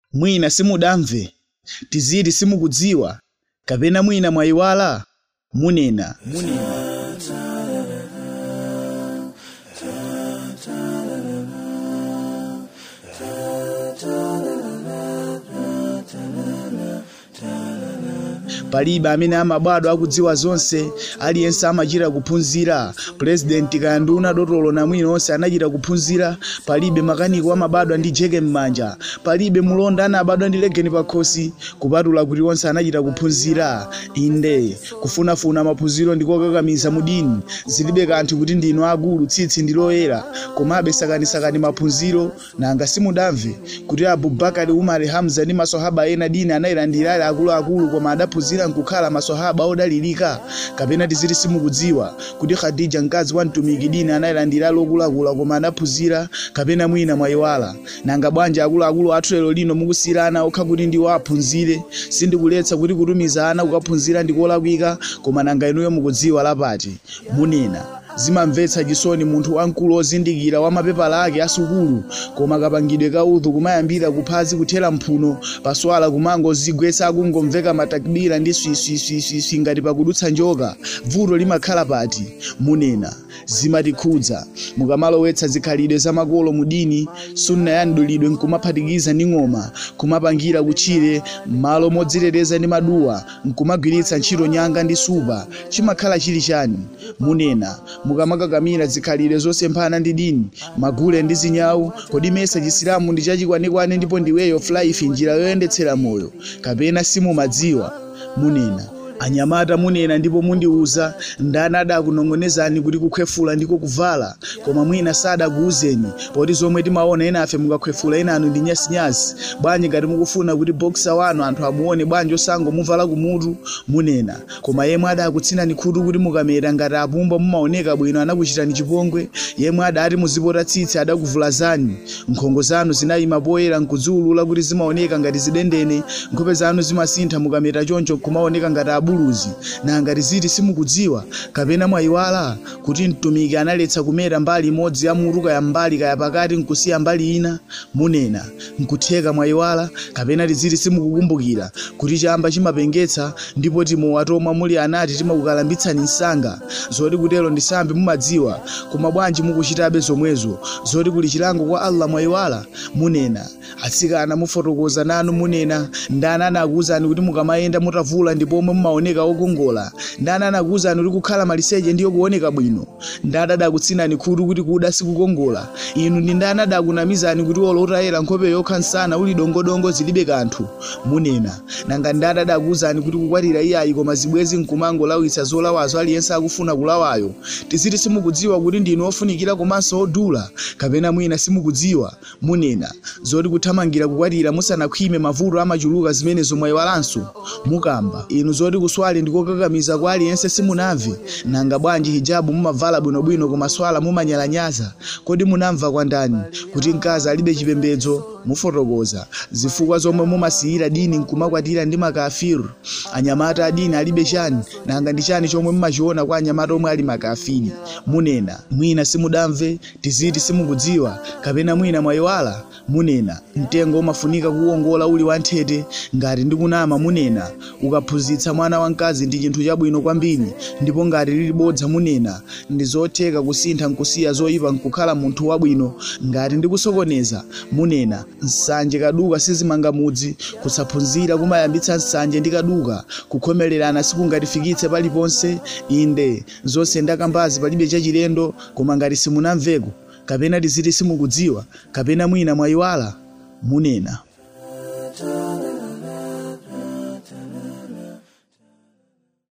mwina simudamve tiziti simukudziwa kapena mwina mwayiwala munena munena palibe amene amabadwa akudziwa zonse aliyense amachita kuphunzira purezidenti kaya nduna dotolo namwino onse anachita kuphunzira palibe makaniko amabadwa ndi jeke m'manja palibe mulonda anabadwa ndi legeni pakhosi kupatula kuti onse anachita kuphunzira inde kufunafuna maphunziro ndikokakamiza mudini zilibe kanthu kuti ndinu akulu tsitsi ndi loyera komabe sakanisakani maphunziro nanga simudamve kuti abubakari umari hamza ndi maswahaba ena dini anayilandira ali akuluakulu koma adaphunzira nkukhala maswahaba odalirika kapena tiziti simukudziwa kuti khadija mkazi wa mtumiki dini anayilandira ali okulakula koma adaphunzira kapena mwina mwayiwala nanga bwanji akuluakulu athu lero lino mukusiyira ana okha kuti ndiwo aphunzire sindikuletsa kuti kutumiza ana kukaphunzira ndikolakwika koma nanga inuyo mukudziwa lapati munena zimamvetsa chisoni munthu wamkulu ozindikira wa mapepala ake asukulu koma kapangidwe ka udhu kumayambira kuphazi kuthera mphuno paswala kumangozigwetsa akungomveka matakbira ndi swiswiswiswi ngati pakudutsa njoka vuto limakhala pati munena zimatikhudza mukamalowetsa zikhalidwe zamakolo mudini sunna ya mdulidwe nkumaphatikiza ndi ng'oma kumapangira kutchire m'malo modziteteza ndi maduwa nkumagwiritsa ntchito nyanga ndi supa chimakhala chili chani munena mukamakakamira zikhalidwe zosemphana ndi dini magule ndi zinyawu kodi mesa chisilamu ndi chachikwanekwane ndipo ndi way of life njira yoyendetsera moyo kapena simumadziwa munena anyamata munena ndipo mundiuza ndani adakunong'onezani kuti kukhwefula ndiko kuvala koma mwina sadakuuzeni poti zomwe timaona enafe mukakhwefula enanu ndi nyasinyasi bwanji ngati mukufuna kuti boksa wanu anthu amuone bwanji osangomuvala kumutu munena koma yemwe adakutsinani khutu kuti mukameta ngati apumba mumaoneka bwino anakuchitani chipongwe yemwe adati muzipota tsitsi adakuvulazani nkhongo zanu zinayima poyera nkudziwulula kuti zimaoneka ngati zidendene nkhope zanu zimasintha mukameta choncho nkumaoneka ngati abu abuluzi nanga tiziti simukudziwa kapena mwayiwala kuti mtumiki analetsa kumeta mbali imodzi ya mutu kaya mbali kaya pakati nkusiya mbali ina munena nkutheka mwayiwala kapena tiziti simukukumbukira kuti chamba chimapengetsa ndipo timowatomwa muli anati timakukalambitsani msanga zoti kutero ndisambe mumadziwa koma bwanji mukuchitabe zomwezo zoti kuli chilango kwa allah mwayiwala munena atsikana mufotokoza nanu munena ndani anakuwuzani kuti mukamayenda mutavula ndipo omwe mumaoneka okongola ndani anakuwuzani kuti kukhala maliseche ndiyo kuoneka bwino ndani adakutsinani khutu kuti kuda sikukongola inu ndi ndani adakunamizani kuti olo utayera nkhope yokha msana uli dongodongo zilibe kanthu munena nanga ndani adakuwuzani kuti kukwatira iyayi koma zibwezi nkumangolawitsa zolawazo aliyense akufuna kulawayo tiziti simukudziwa kuti ndinu ofunikira komanso odula kapena mwina simukudziwa munena zoti kuthamangira kukwatira musanakhwime mavuto amachuluka zimene zomwayiwalanso mukamba inu zoti kuswali ndikokakamiza kwa aliyense simunamve nanga bwanji hijabu mumavala bwinobwino koma swala mumanyalanyaza kodi munamva kwa ndani kuti mkazi alibe chipembedzo mufotokoza zifukwa zomwe mumasiyira dini nkumakwatira ndi makafiru anyamata a dini alibe chani nanga ndi chani chomwe mumachiona kwa anyamata omwe ali makafiri munena mwina simudamve tiziti simukudziwa kapena mwina mwayiwala munena mtengo umafunika kuwongola uli wanthete ngati ndikunama munena ukaphunzitsa mwana wamkazi ndi chinthu chabwino kwambiri ndipo ngati lili bodza munena ndi zotheka kusintha nkusiya zoyipa nkukhala munthu wabwino ngati ndikusokoneza munena nsanje kaduka sizimanga mudzi kusaphunzira kumayambitsa nsanje ndi kaduka kukhomererana sikungatifikitse paliponse inde zonse ndakambazi palibe chachilendo koma ngati simunamveko kapena tiziti simukudziwa kapena mwina mwayiwala munena